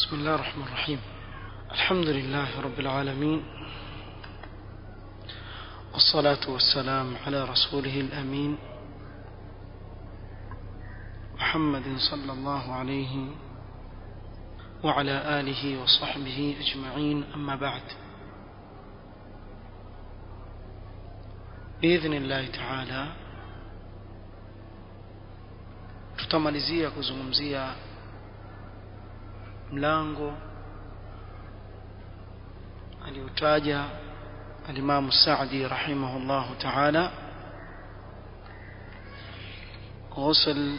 بسم الله الرحمن الرحيم الحمد لله رب العالمين والصلاة والسلام على رسوله الأمين محمد صلى الله عليه وعلى آله وصحبه أجمعين أما بعد بإذن الله تعالى tutamalizia kuzungumzia mlango aliotaja alimamu Saadi rahimahullahu ta'ala غسل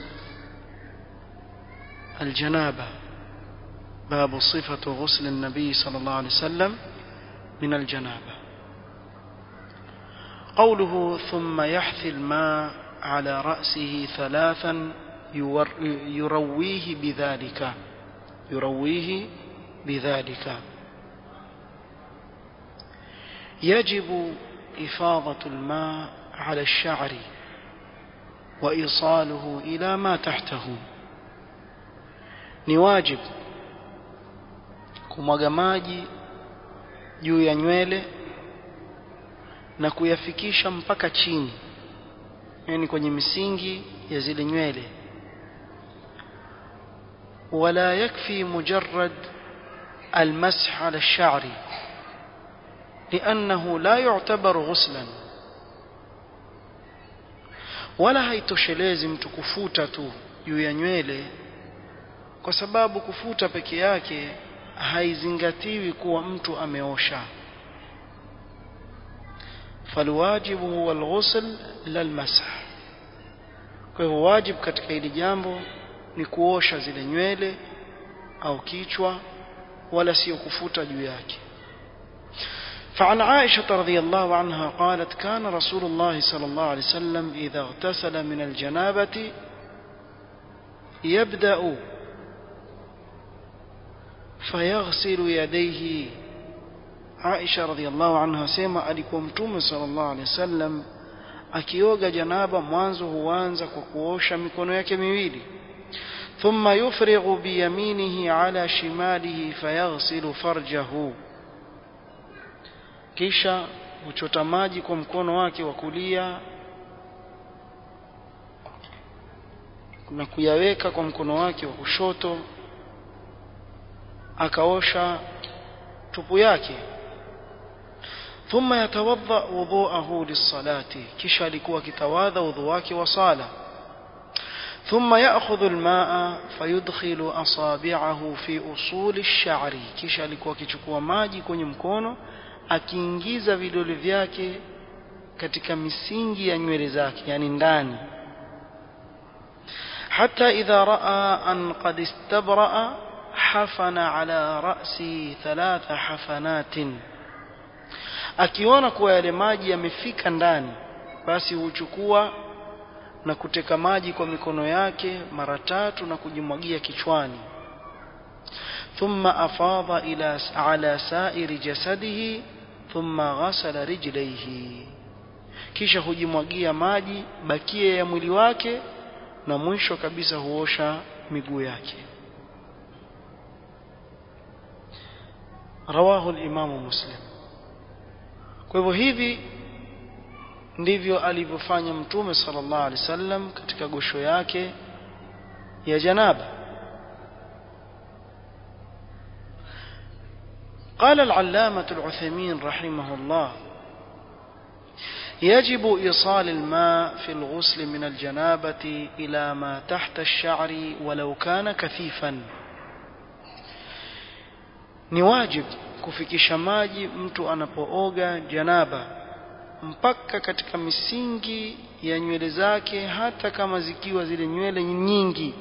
الجنابة باب صفة غسل النبي صلى الله عليه وسلم من الجنابة قوله ثم يحثي الماء على رأسه ثلاثا يرويه بذلك يرويه بذلك يجب إفاضة الماء على الشعر وإيصاله إلى ما تحته ni wajib kumwaga maji juu ya nywele na kuyafikisha mpaka chini yani kwenye misingi ya zile nywele ولا يكفي مجرد المسح على الشعر لأنه لا يعتبر غسلا wala haitoshelezi mtu kufuta tu juu ya nywele kwa sababu kufuta peke yake haizingatiwi kuwa mtu ameosha falwajibu huwa alghusl la almasah kwa hivyo wajib katika hili jambo ni kuosha zile nywele au kichwa wala sio kufuta juu yake فعن عائشة رضي الله عنها قالت كان رسول الله صلى الله عليه وسلم إذا اغتسل من الجنابة يبدأ فيغسل يديه عائشة رضي الله عنها سيما alikuwa mtume صلى الله عليه وسلم akioga janaba mwanzo huanza kwa kuosha mikono yake miwili ثم يفرغ بيمينه على شماله فيغسل فرجه kisha huchota maji kwa mkono wake wa kulia na kuyaweka kwa mkono wake wa kushoto akaosha tupu yake ثم يتوضا وضوءه للصلاه kisha alikuwa akitawadha udhu wake wa sala ثم ياخذ الماء فيدخل اصابعه في اصول الشعر kisha alikuwa akichukua maji kwenye mkono akiingiza vidole vyake katika misingi ya nywele zake yani ndani حتى إذا رأى أن قد استبرأ حفن على رأسه ثلاث حفنات akiona kuwa yale maji yamefika ndani basi huchukua na kuteka maji kwa mikono yake mara tatu na kujimwagia kichwani thumma afadha ila ala sa'iri jasadihi thumma ghasala rijlaihi kisha hujimwagia maji bakia ya mwili wake na mwisho kabisa huosha miguu yake rawahu al-imamu muslim kwa hivyo hivi ndivyo alivyofanya mtume sallallahu alaihi wasallam katika gosho yake ya janaba قال العلامة العثيمين رحمه الله يجب إيصال الماء في الغسل من الجنابة إلى ما تحت الشعر ولو كان كثيفا ni wajib kufikisha maji mtu anapooga janaba mpaka katika misingi ya nywele zake hata kama zikiwa zile nywele nyingi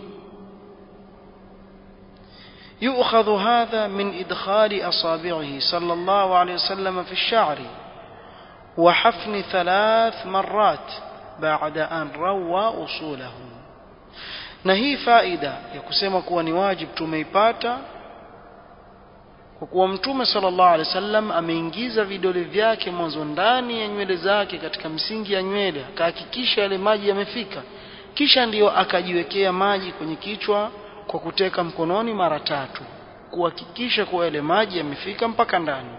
يؤخذ هذا من إدخال أصابعه صلى الله عليه وسلم في الشعر وحفن ثلاث مرات بعد أن روى أصوله نهي فائدة يكسema kuwa ni wajib tumeipata kwa kuwa mtume sallallahu alaihi wasallam ameingiza vidole vyake mwanzo ndani ya nywele zake katika msingi ya nywele akahakikisha yale maji yamefika kisha ndiyo akajiwekea maji kwenye kichwa kwa kuteka mkononi mara tatu kuhakikisha kuwa yale maji yamefika mpaka ndani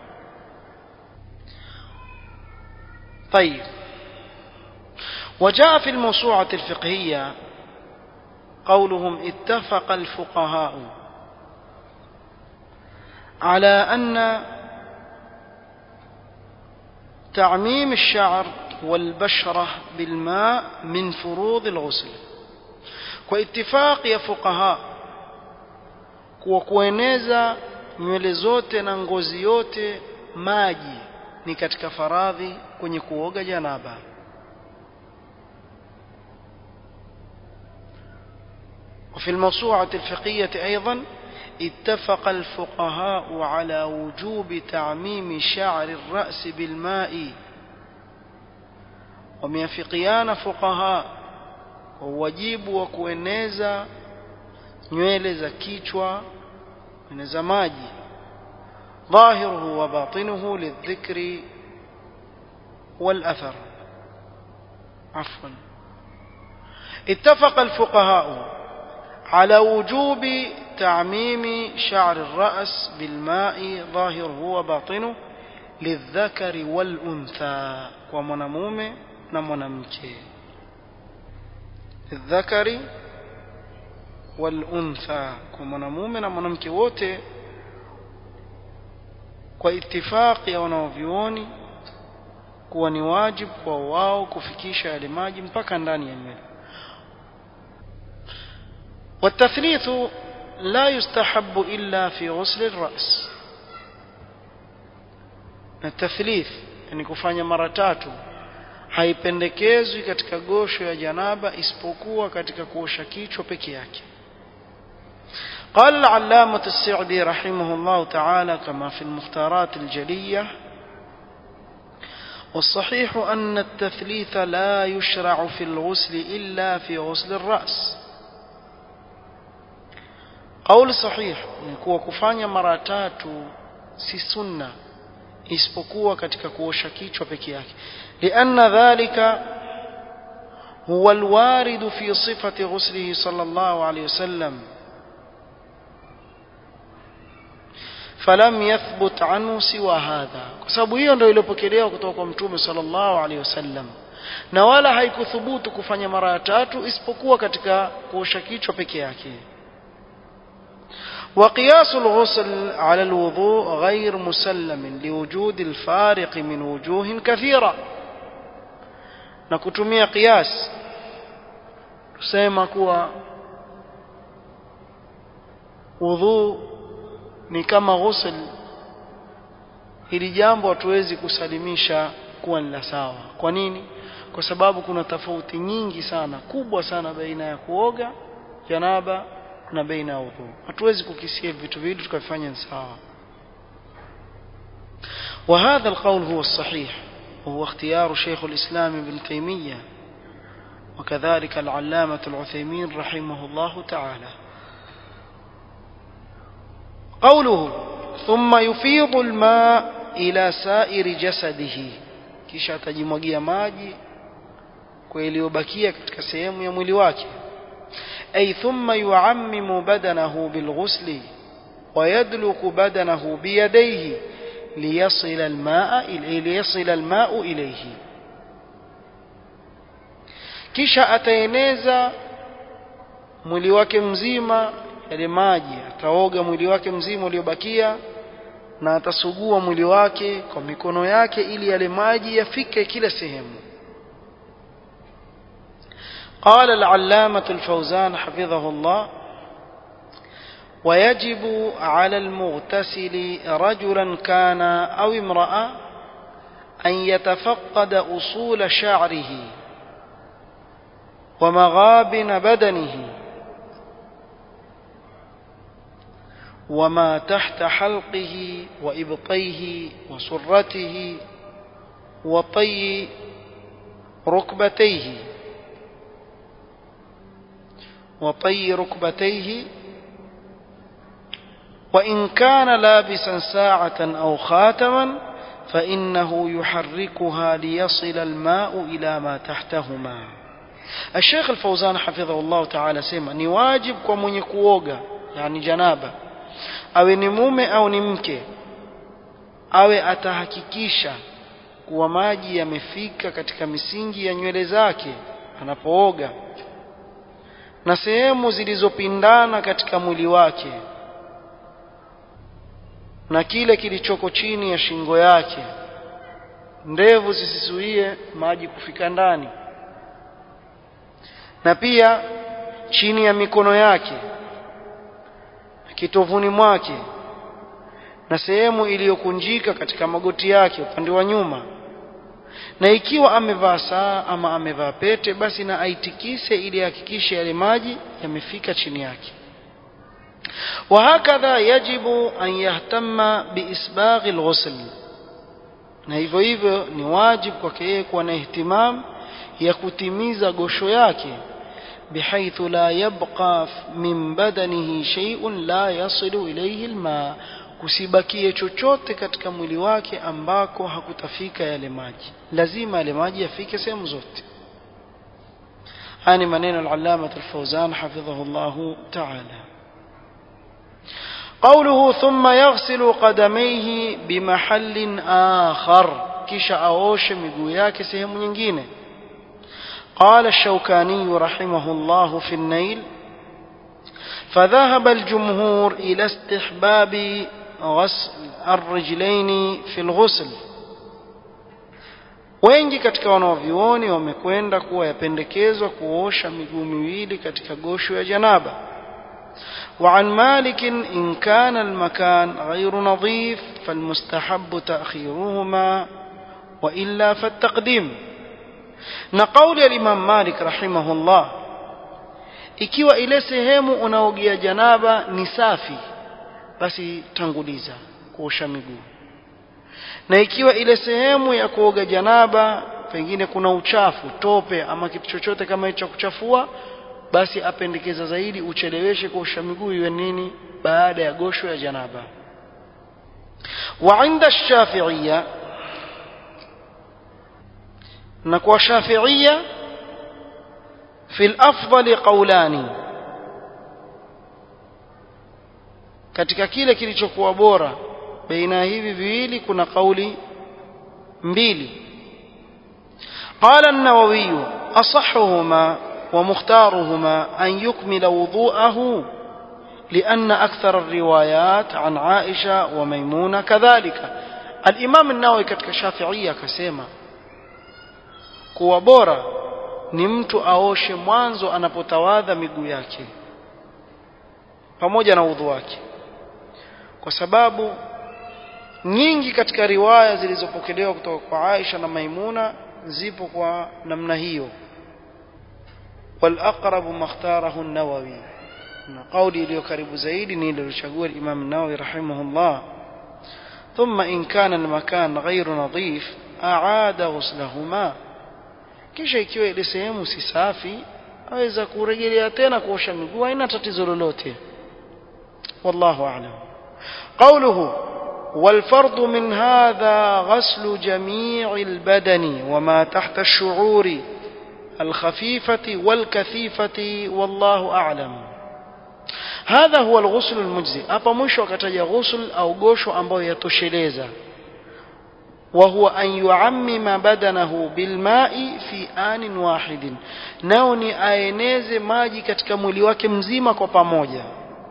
طيب وجاء في الموسوعة الفقهية قولهم اتفق الفقهاء على أن تعميم الشعر والبشرة بالماء من فروض الغسل واتفاق يا فقهاء kuwa kueneza nywele zote na ngozi yote maji ni katika faradhi kwenye kuoga janaba وفي الموسوعة الفقهية أيضا اتفق الفقهاء على وجوب تعميم شعر الرأس بالماء وميافقيان فقهاء وواجب وكوeneza nywele za kichwa za maji ظاهره وباطنه للذكر والأثر عفوا اتفق الفقهاء على وجوب تعميم شعر الرأس بالماء ظاهره وباطنه للذكر والأنثى ومنموم نمنمك للذكر والأنثى ومنموم نمنمك wote kwa itifaki ya wanaovyuoni kuwa ni wajibu kwa wao kufikisha yale maji mpaka ndani ya nywele والتثليث لا يستحب إلا في غسل الرأس التثليث يعني kufanya mara tatu haipendekezwi katika gosho ya janaba isipokuwa katika kuosha kichwa peke yake قال العلامة السعدي رحمه الله تعالى كما في المختارات الجلية والصحيح أن التثليث لا يشرع في الغسل إلا في غسل الرأس قول صحيح نكوى كفانيا مراتات si sunna isipokuwa katika kuosha kichwa peke yake لأن ذلك هو الوارد في صفة غسله صلى الله عليه وسلم falam yathbut anhu siwa hadha kwa sababu hiyo ndio iliyopokelewa kutoka kwa mtume sallallahu alaihi wasallam na wala haikuthubutu kufanya mara ya tatu isipokuwa katika kuosha kichwa peke yake وقياس الغسل على الوضوء غير مسلم لوجود الفارق من وجوه كثيرة نكتمية قياس tusema kuwa wudhu ni kama ghusl hili jambo hatuwezi kusalimisha kuwa ni la sawa kwa nini kwa sababu kuna tofauti nyingi sana kubwa sana baina ya kuoga janaba na baina ya udhu hatuwezi kukisia vitu viwili tukavifanya sawa وهذا القول هو الصحيح وهو اختيار شيخ الإسلام ابن تيمية وكذلك العلامة العثيمين رحمه الله تعالى قوله ثم يفيض الماء إلى سائر جسده kisha atajimwagia maji kwa iliyobakia katika sehemu ya mwili wake ay thumma yuammimu badanahu bilghusli ويدلك بدنه بيديه ليصل الماء ليصل الماء إليه kisha ataeneza mwili wake mzima yale maji ataoga mwili wake mzima uliobakia na atasugua mwili wake kwa mikono yake ili yale maji yafike kila sehemu قال العلامة الفوزان حفظه الله ويجب على المغتسل رجلا كان أو امرأة أن يتفقد أصول شعره ومغابن بدنه وما تحت حلقه وإبطيه وسرته وطي ركبتيه وطي ركبتيه وإن كان لابسا ساعة أو خاتما فإنه يحركها ليصل الماء إلى ما تحتهما الشيخ الفوزان حفظه الله تعالى سيما نواجب ومن يكووغا يعني جنابه awe ni mume au ni mke awe atahakikisha kuwa maji yamefika katika misingi ya nywele zake anapooga na sehemu zilizopindana katika mwili wake na kile kilichoko chini ya shingo yake ndevu zisizuie maji kufika ndani na pia chini ya mikono yake kitovuni mwake na sehemu iliyokunjika katika magoti yake upande wa nyuma na ikiwa amevaa saa ama amevaa pete basi na aitikise ili ahakikishe yale maji yamefika chini yake وهكذا يجب أن يهتم بإسباغ الغسل na hivyo hivyo ni wajibu kwake yeye kuwa na ihtimam ya kutimiza gosho yake بحيث لا يبقى من بدنه شيء لا يصل إليه الماء kusibakie chochote katika mwili wake ambako hakutafika yale maji lazima yale maji yafike sehemu zote haya ni maneno al-allama al-fawzan hafidhahu Allah ta'ala قوله ثم يغسل قدميه بمحل آخر kisha aoshe miguu yake sehemu nyingine قال الشوكاني رحمه الله في النيل فذهب الجمهور إلى استحباب غسل الرجلين في الغسل wengi katika wanaovyuoni wamekwenda kuwa yapendekezwa kuosha miguu miwili katika gosho ya janaba وعن مالك إن كان المكان غير نظيف فالمستحب تأخيرهما وإلا فالتقديم نقول الإمام مالك رحمه الله ikiwa ile sehemu unaogia janaba ni safi basi tanguliza kuosha miguu na ikiwa ile sehemu ya kuoga janaba pengine kuna uchafu tope ama kitu chochote kama hicho kuchafua basi apendekeza zaidi ucheleweshe kuosha miguu iwe nini baada ya gosho ya janaba wa inda shafi'iyya na kwa shafi'iyya في الأفضل قولان katika kile kilichokuwa bora baina hivi viwili kuna kauli mbili قال النووي أصحهما ومختارهما أن يكمل وضوءه لأن أكثر الروايات عن عائشة وميمونة كذلك الإمام النووي katika Shafi'ia akasema kuwa bora ni mtu aoshe mwanzo anapotawadha miguu yake pamoja na udhu wake kwa sababu nyingi katika riwaya zilizopokelewa kutoka kwa Aisha na Maimuna zipo kwa namna hiyo والأقرب ما اختاره النووي na kauli iliyo karibu zaidi ni ile iliyochagua Imam Nawawi rahimahullah ثم إن كان المكان غير نظيف أعاد غسلهما kisha ikiwa ile sehemu si safi aweza kurejelea tena kuosha miguu haina tatizo lolote wallahu a'lam qawluhu والفرض من هذا غسل جميع البدن وما تحت الشعور الخفيفة والكثيفة والله أعلم هذا هو الغسل المجزي hapa mwisho akataja ghusl au gosho ambayo yatosheleza وهو أن يعمم بدنه بالماء في آن واحد nao ni aeneze maji katika mwili wake mzima kwa pamoja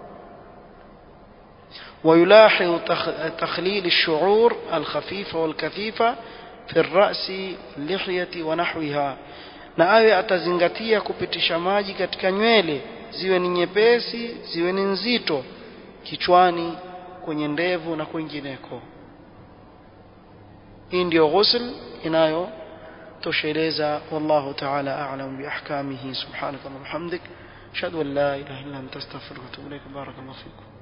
ويلاحظ تخليل الشعور الخفيفة والكثيفة في الرأس واللحية ونحوها na awe atazingatia kupitisha maji katika nywele ziwe ni nyepesi ziwe ni nzito kichwani kwenye ndevu na kwingineko hii ndio ghusl inayotosheleza wallahu ta'ala a'lam bi ahkamihi subhanaka wa bihamdik ashhadu an la ilaha illa anta astaghfiruka wa atubu ilaik barakallahu fikum